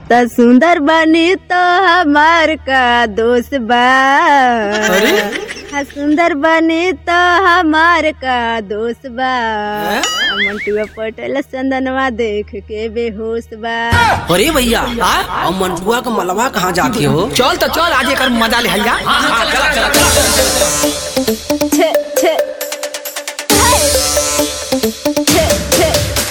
त सुंदर बनी तो हमार का दोस्त बा हा सुंदर बनी तो हमार का दोस्त बा आ मंटुआ पटेल चंदनवा देख के बेहोश बा अरे भैया और मंटुआ का मलबा कहाँ जाके हो चल तो चल आज एकर मजा ले हल्ला छे छे छे छे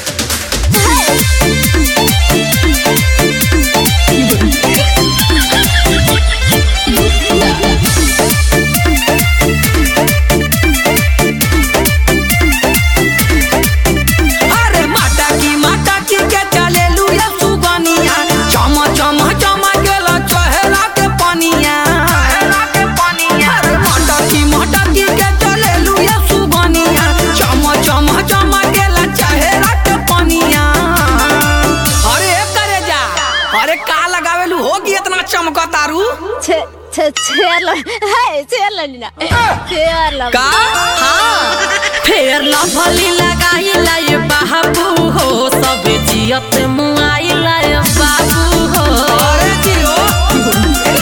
अरे माता की माता की के चले लुया सुगनिया चम चम चम गेला चहेरा के पनिया अरे माता की माता की के चले लुया सुगनिया चम चम चम गेला चहेरा के पनिया अरे ए करे जा अरे का लगावेलू होगी इतना चमकतारू छे छे छेर लो हाय छेर लो नीना छेर लो का हाँ फेर लभली लगाइला ये बाबू हो सब जियत मुआइला ये बाबू हो अरे जियो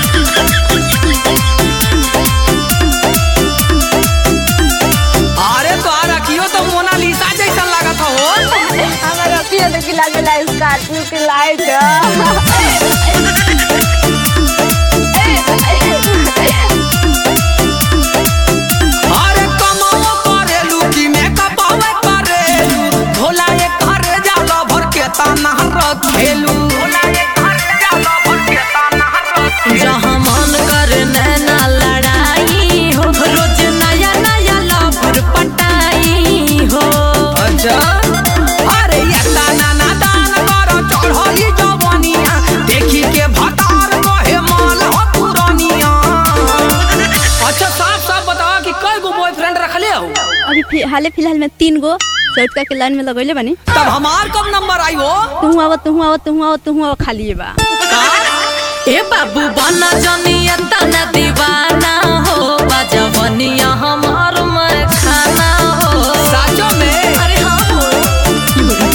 अरे तो आ रखियो तो मोनालिसा जैसा लागत हो हमारा पिया तो किला में लाइट स्कॉर्पियो की लाइट अरे कमाओ करेलू कि मेकअप आवे करेलू भोला ये घरे जाला भर के ताना रखेलू भोला ये घरे जाला भर के ताना रखेलू जहाँ मन करे नैना लड़ाई हो रोज नया नया लवर पटाई हो अच्छा अरे ये ताना ना दान करो चढ़ली जवानिया देखी के भतार रहे माल हो पुरानिया अच्छा साफ साफ बताओ कि कई गो बॉयफ्रेंड रखले हो अभी फि- हाले फिलहाल में तीन गो चौटका के लाइन में लगैले बानी तब हमार कब नंबर आई हो तू आव तू आव तू आव तू आव खाली बा ए बाबू बना जनिया तना दीवाना हो बाजवनिया हमार में खाना हो साचो में अरे हाँ हो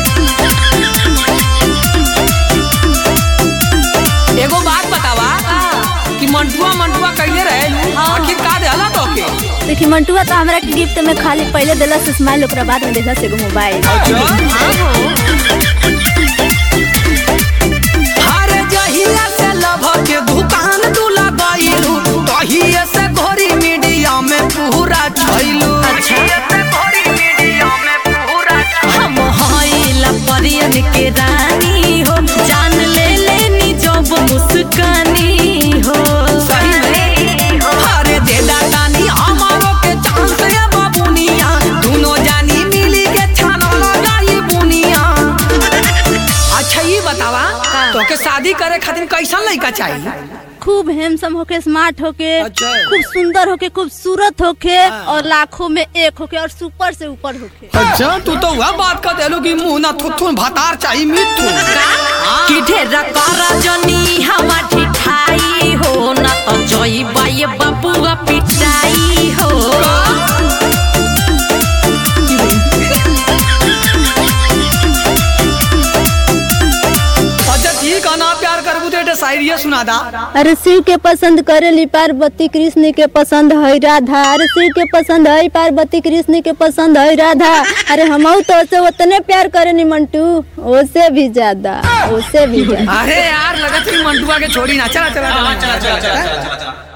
एगो बात बतावा कि मंटुआ मंटुआ कइले रहेलू आखिर का देहला तोके देखी मंटुआ तो हमरा के गिफ्ट में खाली पहले देला से स्माइल ओकरा बाद में देला से एगो मोबाइल हर जहिया से लभ के दुकान तू लगाइलू तहिए से घोरी मीडिया में पूरा छइलू हम हईला परियन के रानी हो जान ले लेनी जब मुस्कानी हो सही में अरे दे दानी हमारो के चांस ये बाबुनिया दोनों जानी मिली के छाना लगाई बुनिया अच्छा ये बतावा तोके शादी करे खातिर कैसन लड़का चाहिए खूब हैंडसम होके स्मार्ट होके अच्छा। खूब सुंदर होके खूबसूरत होके और लाखों में एक होके और सुपर से ऊपर होके अच्छा तू तो वह बात कर देलू कि मुंह ना थुथुन भतार चाहिए मिथु कि ढेरा कर जनी हवा ठिठाई हो ना तो जई बाई बाबुआ पिटाई हो अच्छा ठीक है ना प्यार करबू तो एटे शायरी सुना दा अरे शिव के पसंद करेली पार्वती कृष्ण के पसंद है राधा अरे शिव के पसंद है पार्वती कृष्ण के पसंद है राधा अरे हम तो से उतने प्यार करेनी मंटू ओसे भी ज्यादा ओसे भी ज्यादा अरे यार लगत ही मंटुआ के छोड़ी ना चला चला चला चला चला